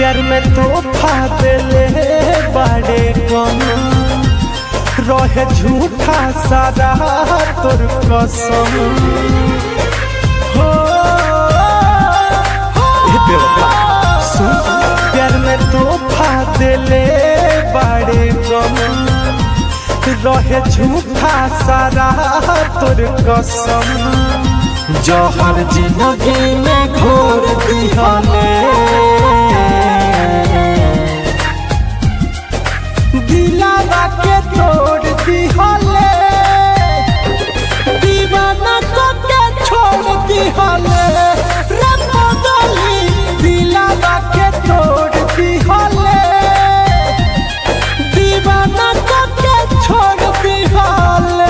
प्यार में तोहफा देले बड़े कम रहे झूठा सारा तोर कसम हो ए बेवफा सुन प्यार में तोहफा देले बड़े कम रहे झूठा सारा तोर कसम जहर जिंदगी में घोर दिहले दिलावा के तोड़ दिहले दीवाना को के छोड़ दिहले रे पगली दिलावा के तोड़ दिहले दीवाना को के छोड़ दिहले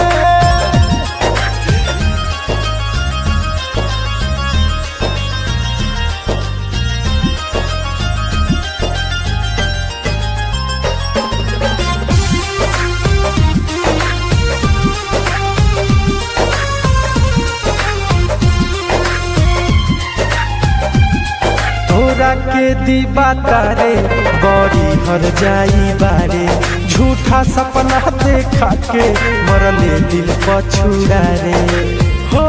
तोरा के दीवा तारे बड़ी हर जाई बारे झूठा सपना देखा के मरले दिल पछुड़ा रे हो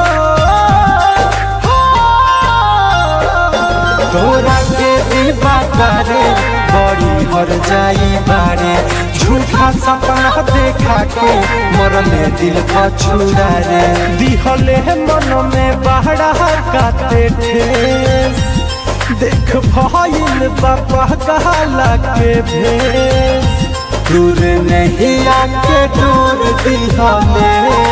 तोरा के दीवा तारे बड़ी हर जाई बारे झूठा सपना देखा के मरले दिल पछुड़ा रे दिहले मन में बहरा काते ठेस देख भइल बापा कहला के भेस दूर नहीं आके दूर दिहले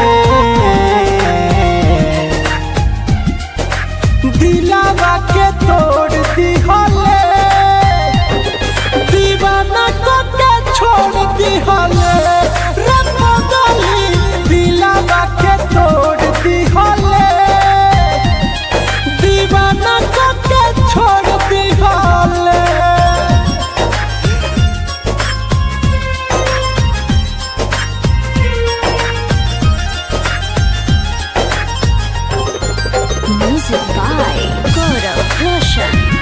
दिलावा के तोड़ दिहले दीवाना को के छोड़ दिहले रे पगली दिलावा के तोड़ दिहले दीवाना को के छोड़ दिहले Music by Gaurav Roshan.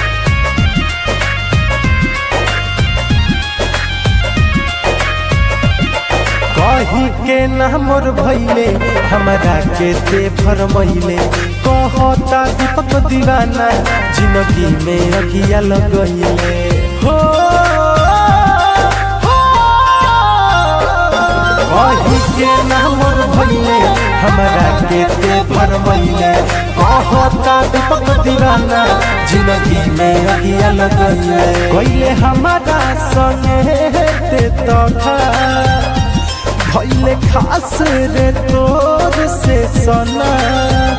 कही के ना मोर भैले हमरा के ते फरमैले कहता दीपक दीवाना जिंदगी में अगिया लगैले हो कही के ना मोर भैले हमरा के ते फरमैले कहता दीपक दीवाना जिंदगी में अगिया लगैले कइले हमारा संगे ते तथा भैले खास रे तोर से सना